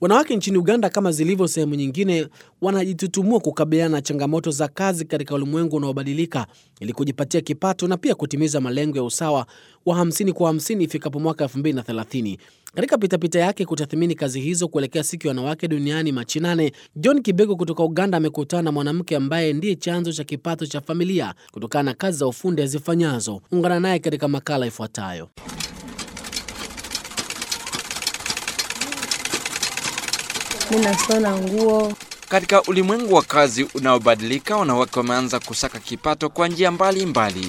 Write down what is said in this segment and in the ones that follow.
Wanawake nchini Uganda, kama zilivyo sehemu nyingine, wanajitutumua kukabiliana na changamoto za kazi katika ulimwengu unaobadilika ili kujipatia kipato na pia kutimiza malengo ya usawa wa 50 kwa 50 ifikapo mwaka 2030. Katika pitapita yake kutathmini kazi hizo kuelekea siku ya wanawake duniani Machi nane, John Kibego kutoka Uganda amekutana na mwanamke ambaye ndiye chanzo cha kipato cha familia kutokana na kazi za ufundi azifanyazo. Ungana naye katika makala ifuatayo. Ninasona nguo. Katika ulimwengu wa kazi unaobadilika, wanawake wameanza kusaka kipato kwa njia mbalimbali.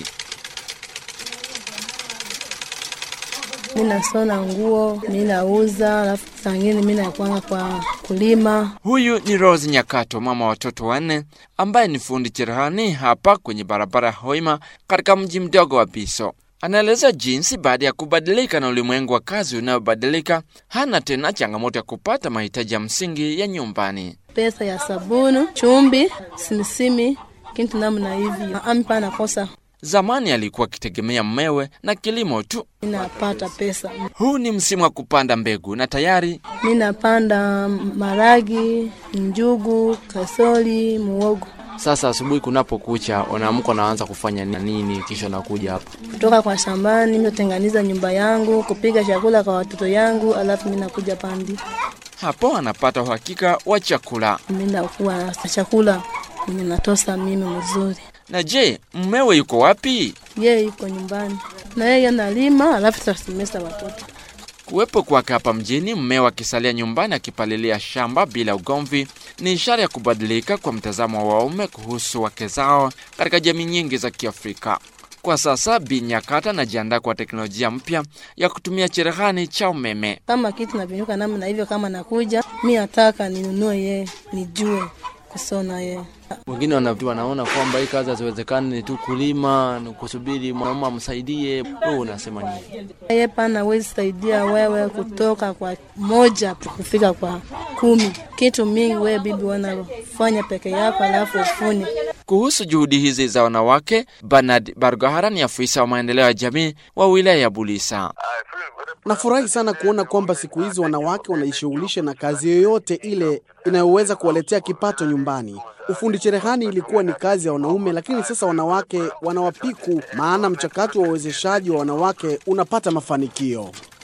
Ninasona nguo, ninauza, alafu sangine mimi nakwanga kwa kulima. Huyu ni Rose Nyakato, mama wa watoto wanne, ambaye ni fundi cherehani hapa kwenye barabara ya Hoima katika mji mdogo wa Biso. Anaeleza jinsi baada ya kubadilika na ulimwengu wa kazi unayobadilika, hana tena changamoto ya kupata mahitaji ya msingi ya nyumbani. Pesa ya sabuni, chumbi, simisimi, kitu namna hivi. Ampa nakosa. Zamani alikuwa akitegemea mmewe na kilimo tu. Ninapata pesa. Huu ni msimu wa kupanda mbegu na tayari Ninapanda maragi, njugu, kasoli, muogo. Sasa asubuhi kunapokucha, unaamka unaanza kufanya nini? Kisha nakuja hapa Kutoka kwa shambani, mnatenganiza nyumba yangu, kupika chakula kwa watoto yangu, alafu mimi nakuja pandi. hapo anapata uhakika wa chakula. Mimi nakuwa na chakula ninatosa mimi mzuri. Na je, mmewe yuko wapi? Yeye yuko nyumbani na yeye analima, alafu tasimesa watoto. Kuwepo kwake hapa mjini, mmewe akisalia nyumbani akipalilia shamba bila ugomvi, ni ishara ya kubadilika kwa mtazamo wa waume kuhusu wake zao katika jamii nyingi za Kiafrika. Kwa sasa, Bi Nyakata anajiandaa kwa teknolojia mpya ya kutumia cherehani cha umeme. Kama kitu navinyuka namna hivyo, kama nakuja mi nataka ninunue yeye, nijue kusona yeye. wengine wana- wanaona kwamba hii kazi haziwezekani, ni tu kulima, ni kusubiri mwanaume amsaidie. Wewe unasema nini? Yeye pana wezi saidia wewe kutoka kwa moja kufika kwa kumi. Kitu mingi wewe bibi wanafanya peke yako, alafu ufune Kuhusu juhudi hizi za wanawake, Bernard Bargahara ni afisa wa maendeleo ya jamii wa wilaya ya Bulisa. Nafurahi sana kuona kwamba siku hizi wanawake wanajishughulisha na kazi yoyote ile inayoweza kuwaletea kipato nyumbani. Ufundi cherehani ilikuwa ni kazi ya wanaume, lakini sasa wanawake wanawapiku, maana mchakato wa uwezeshaji wa wanawake unapata mafanikio.